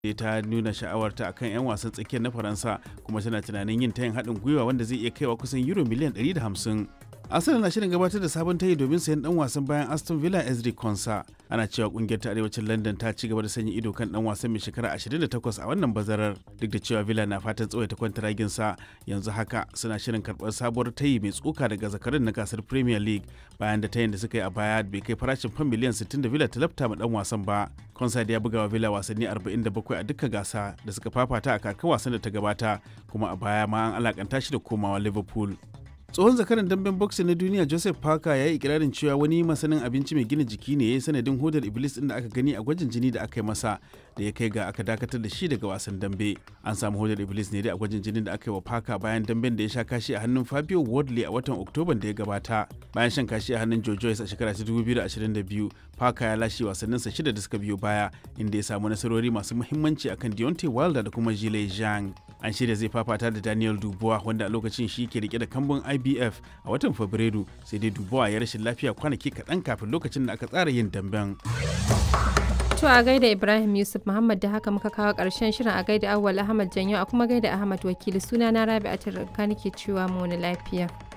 ta nuna sha'awarta akan 'yan wasan tsakiyar na faransa kuma tana tunanin yin tayin haɗin gwiwa wanda zai iya kaiwa kusan euro miliyan 150 arsenal na shirin gabatar da sabon tayi domin sayan dan wasan bayan aston villa ezri konsa ana cewa kungiyar ta arewacin london ta ci gaba da sanya ido kan dan wasan mai shekara 28 a wannan bazarar duk da cewa villa na fatan tsawaita kwantaragin sa yanzu haka suna shirin karɓar sabuwar tayi mai tsoka daga zakarin na gasar premier league bayan da tayin da suka yi a baya bai kai farashin fan miliyan 60 da villa ta lafta ma dan wasan ba konsa da ya buga wa villa wasanni 47 a dukkan gasa da suka fafata a kakar wasan da ta gabata kuma a baya ma an alakanta shi da komawa liverpool tsohon zakaran damben boxing na duniya joseph parker ya yi ikirarin cewa wani masanin abinci mai gina jiki ne ya yi sanadin hodar iblis din da aka gani a gwajin jini da aka yi masa da ya kai ga aka dakatar da shi daga wasan dambe an samu hodar iblis ne dai a gwajin jinin da aka yi wa parker bayan damben da ya sha kashi a hannun fabio wardley a watan oktoban da ya gabata bayan shan kashi a hannun joe joyce a shekara ta 2022 parker ya lashe wasanninsa shida da suka biyo baya inda ya samu nasarori masu muhimmanci akan deontay wilder da kuma jile zhang an shirya zai fafata da daniel dubois wanda a lokacin shi ke rike da kambun ibf a watan fabrairu sai dai dubois ya rashin lafiya kwanaki kaɗan kafin lokacin da aka tsara yin damben To a gaida Ibrahim Yusuf Muhammad da haka muka kawo ƙarshen shirin a gaida Awwal Ahmad Janyo a kuma gaida Ahmad Wakili suna na Rabi'atul Ranka nake cewa mu wani lafiya.